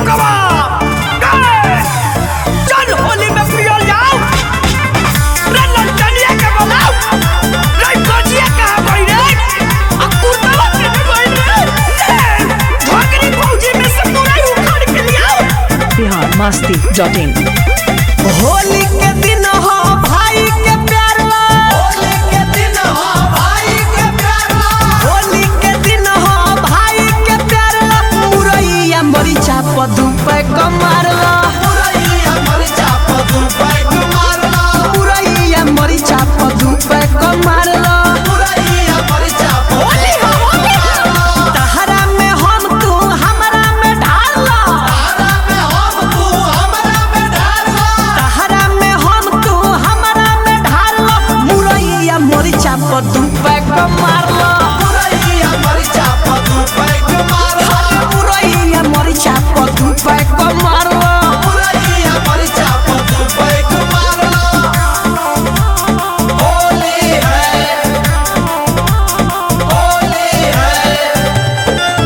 रुकवा गए चल होली में पियल जाओ रे लंटनिया के बोलाओ रे गजिया कहां गई रे आ कुर्तावा के गई रे ए, ढोकरी भौजी में से पूरा ही उखाड़ के लियाओ बिहार मस्ती डॉट इन होली के दिन हो भाई के प्यार ला होली के दिन हो भाई के प्यार ला होली के दिन हो भाई के प्यार ला मुरैया मरीचा पदू पे कमार ला मुरैया मरीचा पदू पे कमार ला मुरैया मरीचा पदू पे कमार ला मुरैया मरीचा होली हो होली हो तहरा में हम तू हमरा में ढाल ला तहरा में हम तू हमरा में ढाल लो मुरैया मरीचा पर दू पैक मार लो मुरैया मरीचा पर दू पैक मार लो मुरैया मरीचा पर दू पैक मार लो मुरैया मरीचा पर दू पैक मार लो होली है होली है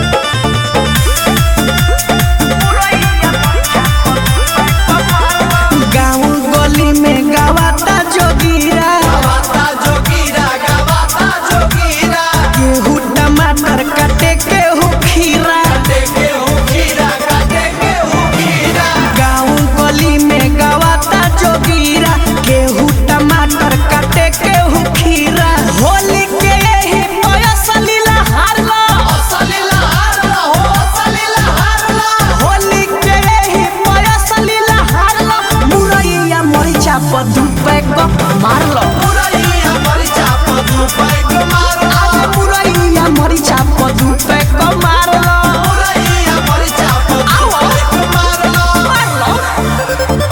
गाँव गली में गावाता जोगीरा गावाता जोगीरा गावाता जोगीरा गेहूं टमाटर काटे केहू खीरा काटे केहू खीरा काटे केहू खीरा गाँव गली में गावाता जोगीरा गेहूं टमाटर काटे केहू खीरा होली के यही पयसलीला हारला असलीला हारला हो असलीला हारला होली के यही पयसलीला हारला मुरैया मरीचा पदू पैक मारलो मुरैया मरीचा पदू पैक मारलो मुरैया मरीचा पदू पैक मारलो मुरैया मरीचा पदू पैक मारलो मारलो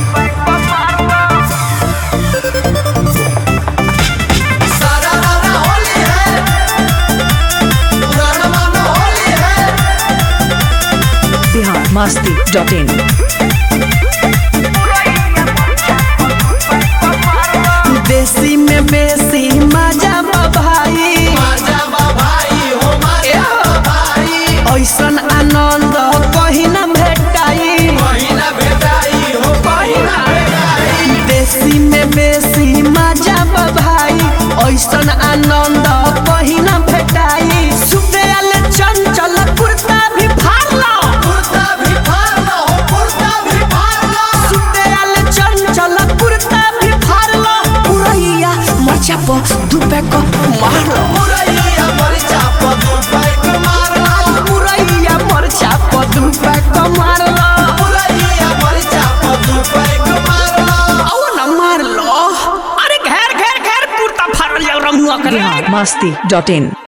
सारा रारा होली है पुराना मानो होली है बिहार मस्ती डॉट इन देसी में बेसी मजा बा भाई मजा बा भाई हो मजा बा भाई ऐसन आनंद कहीं न भेटाई कहीं न भेटाई हो कहीं न भेटाई देसी में बेसी मजा बा भाई ऐसन आनंद कहीं न भेटाई सुबह चंचल कुर्ता भी फाड़ लो कुर्ता भी फाड़ लो कुर्ता भी फाड़ लो सुबह चंचल कुर्ता भी फाड़ लो मुरैया मरचा पर दू पैक मार लो मुरैया मरचा पर दू पैक मार लो मुरैया मरचा पर दू पैक मार लो मुरैया मरचा पर दू पैक मार लो आओ ना मार लो अरे घेर घेर घेर कुर्ता फाड़ लिया रमुआ करे बिहार मस्ती डॉट इन